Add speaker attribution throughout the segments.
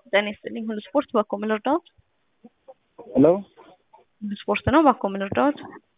Speaker 1: ጤና ይስጥልኝ ሁሉ ስፖርት ባኮ ምን ልርዳዎት?
Speaker 2: ሄሎ
Speaker 1: ሁሉ ስፖርት ነው ባኮ ምን ልርዳዎት?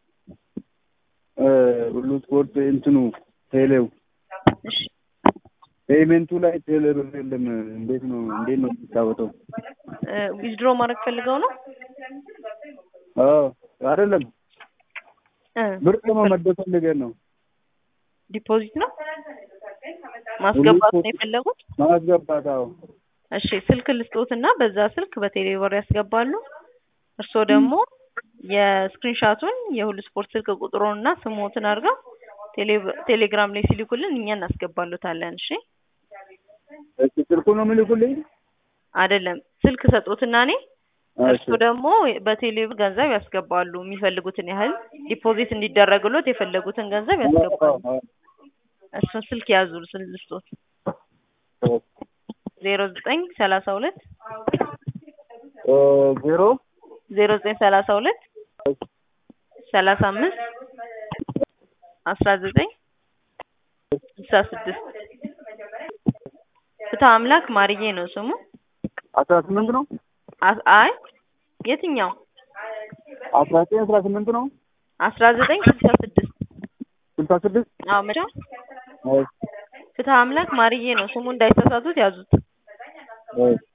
Speaker 2: ሁሉ ስፖርት እንትኑ ቴሌው
Speaker 1: እሺ
Speaker 2: ፔይመንቱ ላይ ቴሌ ብር የለም። እንዴት ነው እንዴት ነው የሚጫወተው?
Speaker 1: ዊዝድሮ ማድረግ ፈልገው ነው?
Speaker 2: አዎ አይደለም
Speaker 1: እ
Speaker 2: ብር ለመመደብ ፈልገን ነው።
Speaker 1: ዲፖዚት ነው ማስገባት ነው የፈለጉት?
Speaker 2: ማስገባት አዎ።
Speaker 1: እሺ ስልክ ልስጦትና በዛ ስልክ በቴሌ ብር ያስገባሉ። እርስዎ ደግሞ የስክሪንሻቱን የሁሉ ስፖርት ስልክ ቁጥሩን እና ስሞትን አድርገው ቴሌ- ቴሌግራም ላይ ሲልኩልን እኛ እናስገባሉታለን። እሺ
Speaker 2: እሺ ስልኩ ነው የሚልኩልኝ?
Speaker 1: አይደለም ስልክ ሰጡትና እኔ እርስዎ ደግሞ በቴሌ ብር ገንዘብ ያስገባሉ። የሚፈልጉትን ያህል ዲፖዚት እንዲደረግሎት የፈለጉትን ገንዘብ ያስገባሉ። እሱን ስልክ ያዙ ስል ልስጦት ዜሮ ዘጠኝ ሰላሳ ሁለት
Speaker 2: ዜሮ
Speaker 1: ዜሮ ዘጠኝ ሰላሳ ሁለት ሰላሳ አምስት አስራ ዘጠኝ ስልሳ ስድስት ፍትሐ አምላክ ማርዬ ነው ስሙ።
Speaker 2: አስራ ስምንት ነው
Speaker 1: አ- አይ የትኛው
Speaker 2: አስራ ዘጠኝ አስራ ስምንት ነው
Speaker 1: አስራ ዘጠኝ ስልሳ ስድስት
Speaker 2: ስልሳ ስድስት
Speaker 1: አዎ መቼም ፍትሐ አምላክ ማርዬ ነው ስሙ እንዳይሳሳቱት ያዙት።
Speaker 2: እሺ